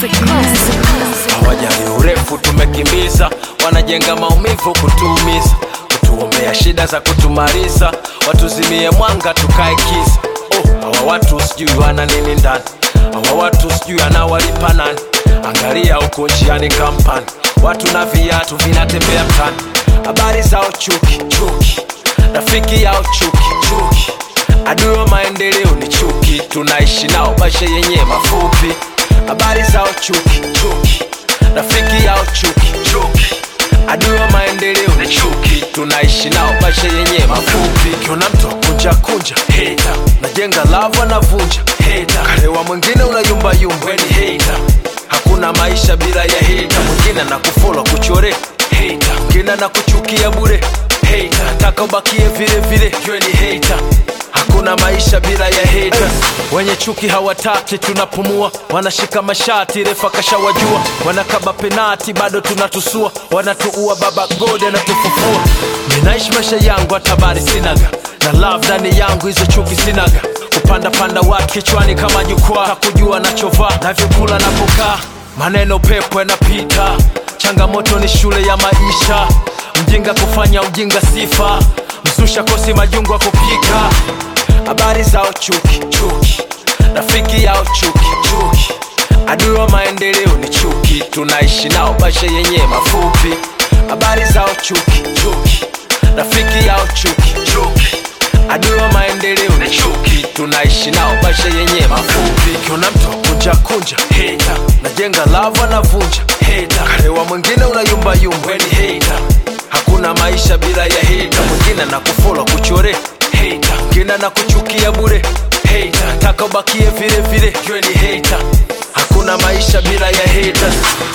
Classic. hawajali urefu tumekimbiza wanajenga maumivu kutuumiza kutuombea shida za kutumaliza watuzimie mwanga tukae kisa oh, hawa watu sijui wana nini ndani hawa watu sijui anawalipa nani angalia huko njiani kampani watu na viatu vinatembea mtani habari zao chuki chuki rafiki yao chuki chuki adui wa maendeleo ni chuki tunaishi nao maisha yenye mafupi habari zao chuki chuki rafiki yao chuki chuki adui wa maendeleo ni chuki tunaishi nao maisha yenye mafupi kiona mtu kunja kunja heta najenga lava na vunja heta karewa mwingine unayumbayumba weni heta hakuna maisha bila ya heta mwingine na kufola kuchore heta mwingine na kuchukia bure heta nataka ubakie vile vile ywe ni heta hakuna maisha bila ya haters wenye chuki hawataki tunapumua wanashika mashati refa kashawajua wanakaba penati bado tunatusua wanatuua baba gode anatufufua ninaishi maisha yangu hatabari sinaga na love ndani yangu hizo chuki sinaga kupanda panda watu kichwani kama jukwaa kakujua nachovaa navyokula napokaa maneno pepo yanapita changamoto ni shule ya maisha mjinga kufanya ujinga sifa msusha kosi majungu ya kupika habari zao chuki chuki rafiki yao chuki chuki adui wa maendeleo ni chuki tunaishi nao maisha yenye mafupi habari zao chuki chuki rafiki yao chuki chuki adui wa maendeleo ni chuki tunaishi nao maisha yenye mafupi kiona mtu kunja kunja heta najenga lava na vunja heta karewa mwingine unayumbayumba weni heta hakuna maisha bila ya heta mwingine na kufola kuchore heta mwingine na kuchukia bure heta nataka ubakie vile vile ywe ni heta hakuna maisha bila ya haters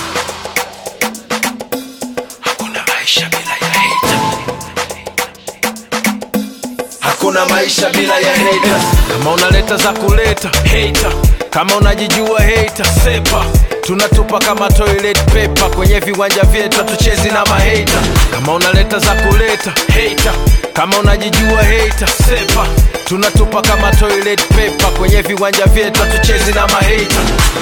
hakuna maisha bila ya haters hakuna maisha bila ya haters. Kama unaleta za kuleta hater, kama unajijua hater, sepa tunatupa kama toilet paper kwenye viwanja vyetu, hatuchezi na mahata. Kama unaleta za kuleta hater, kama unajijua hater, sepa tunatupa kama toilet paper kwenye viwanja vyetu, hatuchezi na mahata.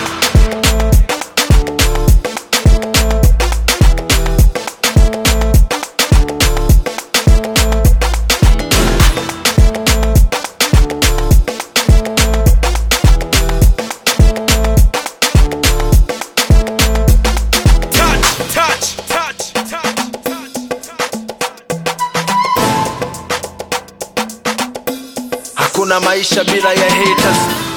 touch, touch, touch, touch, touch. Hakuna maisha bila ya haters.